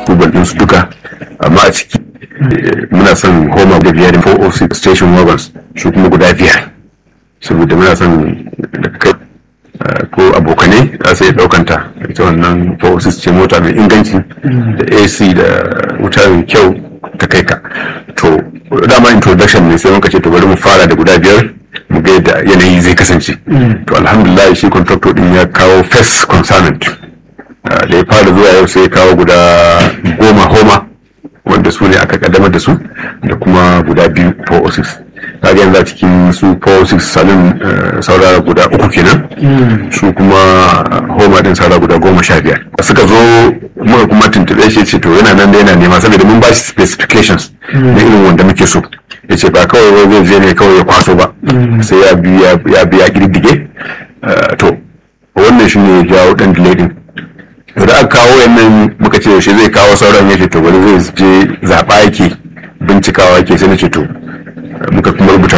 google din su duka amma a ciki muna son homa da biyar 406 station wagons su kuma guda biyar saboda muna son da kai ko abokanai za su iya ɗaukanta ita wannan 406 ce mota mai inganci da ac da wuta mai kyau ta kai ka to dama introduction ne sai muka ce to bari mu fara da guda biyar mu ga yadda yanayi zai kasance to alhamdulillah shi contractor din ya kawo first consignment da ya fara zuwa yau sai ya kawo guda goma homa wanda su ne aka kaddamar da su da kuma guda biyu 406 kaga yanzu a cikin su 406 salon saurara guda uku kenan su kuma homa din saurara guda goma sha biyar suka zo muka kuma tuntube shi ce to yana nan da yana nema saboda mun ba shi specifications na irin wanda muke so ya ce ba kawai wai zai je ne kawai ya kwaso ba sai ya biya ya biya girgige to wannan shi ne ya jawo dan delay din da aka kawo yannan muka ce yaushe zai kawo sauran ya ce to wani zai je zaɓa yake bincikawa yake sai na ce to muka kuma rubuta